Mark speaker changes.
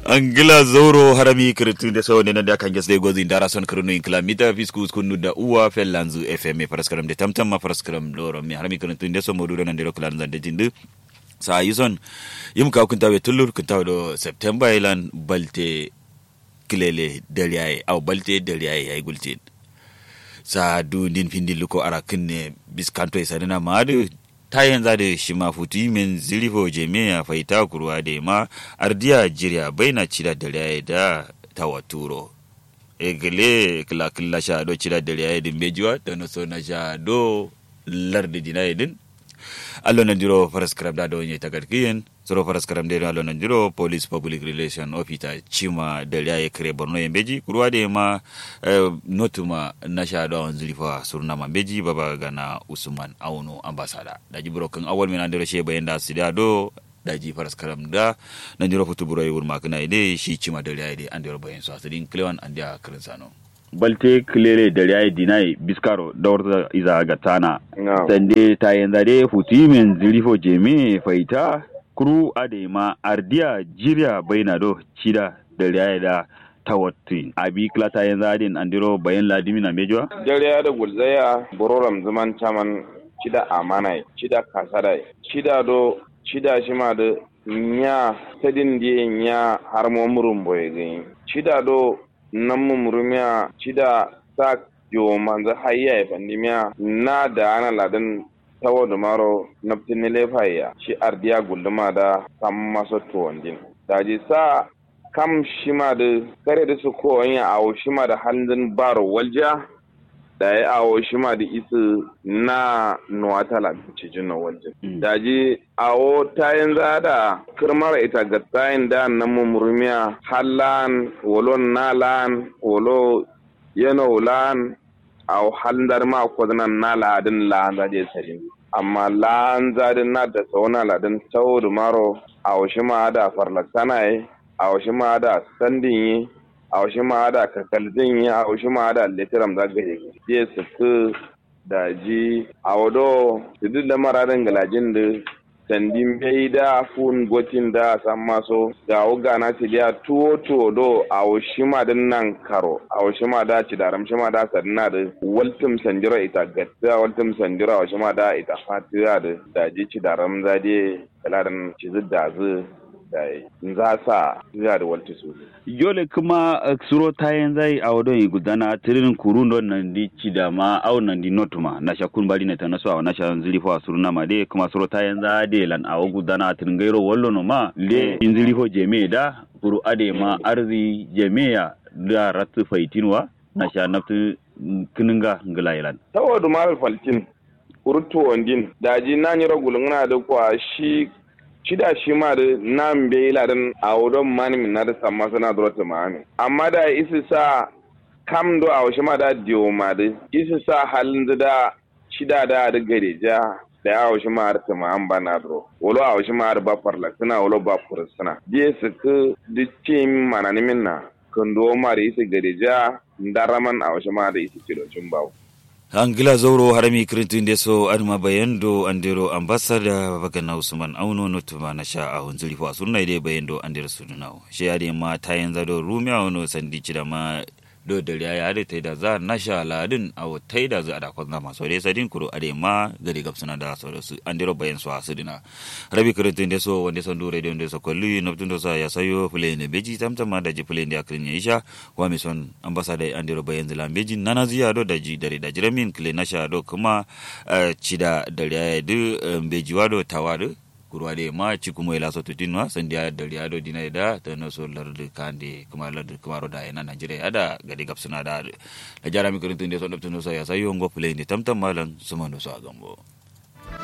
Speaker 1: angila zoro harami kirtu da sawo ne da kan gesde gozi dara son kirnu in kilamita fisku kunu da uwa fellanzu fm paraskaram de tamtam ma paraskaram loro mi harami kirtu da so modu nan de kulan zan de jindu sa yison yim ka kun tawe tullur kun tawe do september ilan balte kilele dariyaye aw balte dariyaye ay gultin sa du din findi luko ara kinne biskanto e sadina maadu ta yanzu da shi ma futu min zilifo jami'a faita kurwa da ma ardiya jirya baina cida da raye da tawaturo egele kila kila sha do cida da raye din bejuwa da no so na sha do lardi dina din allo nan diro faras krab da do nye tagarkiyen soro faras kram de allo nan diro police public relation officer chima da raye kare borno yembeji kurwa da ma notuma na sha do on zilifa surna mambeji baba gana usman auno ambasada da jibro kan awal mina diro she bayan da sida do da ji faras karam da nan diro futu buro yur makna ide shi chima da raye de an diro bayan so asidin klewan an dia kirin sano balte kilere da yayi dinai biskaro da wata iza ga tana sande ta yanzu da futi min zilifo jeme faita kuru adema ardiya jirya baina do cida da yayi da tawatti abi klata yanzu adin andiro bayan ladimi na mejuwa
Speaker 2: jariya da gulzaya bororam zaman chaman cida amanai cida kasadai cida do cida shima da nya tadin die nya har mo murum boye gani cida do nan mumurumiya cida sa yo manzo hayya ya pandimiya na da ana ladan tawo da maro naftin lefaya shi ardiya gulduma da sam maso tuwandin daji sa kam shima da kare da su ko ya awo shima da handin baro walja da ya awo shima da isu na nuwatala cijin na waljin daji awo tayin zada kirmar ita ga tayin da na mumurmiya hallan wolo nalan wolo yano lan awo handar ma kwadanan na ladin lan zade sarin amma lan zadin na da tsauna ladin tau da maro awo shima da farlaksana awo shima da standin yi a wasu ma da kakaldin ya a wasu ma da litiram da gaje je su ku da ji a wado su duk da maradin galajin da sandin bai da fun gotin da san maso ga wuga na ci da tuwo tuwo do a wasu ma din nan karo a wasu ma da ci daram shi ma da sadina da waltum sanjira ita gatta waltum sanjira wasu ma da ita fatiya da daji ci daram zade kalarin ci da zu za sa za da walta su.
Speaker 1: Yole kuma suro tayen zai a wadon yi gudana tirin kurun don nan di ci da ma au nan di notuma na sha kun bari na ta nasu a na sha zilifo a suru na ma de kuma suro tayen za de lan a gudana tirin gairo wallo no ma le in zilifo jeme da kuru ade ma arzi jeme ya da ratu faitinwa na sha naftu kininga ngila ilan.
Speaker 2: Tawo da marar faltin kurtu wandin daji na nyira gulungna da kwa shi shida shi ma da nan bai ladan a wurin mani min na da samma suna da rota ma'ami amma da isi sa kam do a wasu ma da diyo ma da isi sa halin da shida da da gare ja da ya wasu ma da ma'am ba na dro wolo a wasu ma da ba farla suna wolo ba fura suna diye su ku dicce mana ni min na kun do ma da isi gare ja ndaraman a wasu ma da isi kilocin bawo
Speaker 1: angila zauro harami kirintin da so adma bayando andero ambassador bagana usman auno notuma na sha a hunzuri fa sunna dai bayando andero sunna shi ya dai ma ta yanzu do rumia wono sandi da ma do da ya da tai da za na sha ladin a tai da za da kwanza maso dai sadin kuro ade ma gari gabsuna da so su andero bayan so asudina rabi kirintin da so wanda son dore da so kollu noptun do sa ya sayo play ne beji tamtama da ji play da akrin ya isha wa mi son ambassador andero bayan zila beji nana ziya do da ji dare da jiramin kile na sha do kuma cida da ya du beji wa do tawa do kurwa de ma ci kuma ila so tutinwa sandiya da riya do dinai da ta no so lardu kande kuma lardu kuma ro da ina Najeriya da gadi gapsuna da da jarami kurin tunde so daptuno so ya sayo ngo play ni tamtam malan sumano so agambo